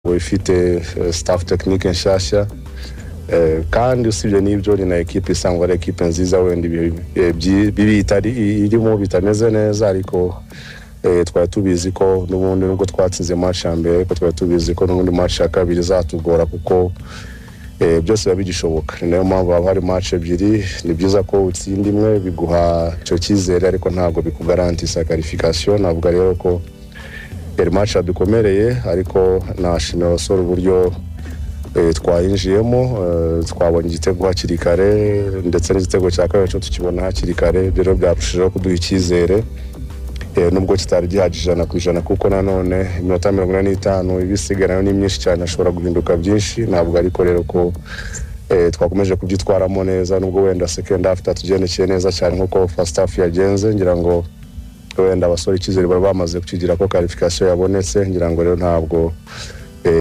uba ifite staff tekinike nshyashya kandi usibye n'ibyo ni na ekipa isangwa ari ekipe nziza wenda bibi irimo bitameze neza ariko twari tubizi ko n'ubundi nubwo twatsinze match ya mbere ariko twari tubizi ko n'ubundi match ya kabiri zatugora kuko byose biba bigishoboka ni nayo mpamvu haba hari match ebyiri ni byiza ko utsinda imwe biguha icyo cyizere ariko ntabwo bikugarantisa karifikasiyo navuga rero ko yari match yadukomereye ariko nashimira abasore uburyo twayinjiyemo twabonye igitego hakiri kare ndetse n'igitego cya kabiri cyo tukibona hakiri kare rero byarushijeho kuduha icyizere nubwo kitari gihagije ijana ku ijana kuko nanone iminota mirongo ine n'itanu ibisigaye nayo ni myinshi cyane ashobora guhinduka byinshi ntabwo ariko rero ko twakomeje kubyitwaramo neza nubwo wenda second half tatugendekeye neza cyane nk'uko first half yagenze ngira ngo wenda abasore icyizere bari bamaze kukigira ko karifikasiyo yabonetse ngira ngo rero ntabwo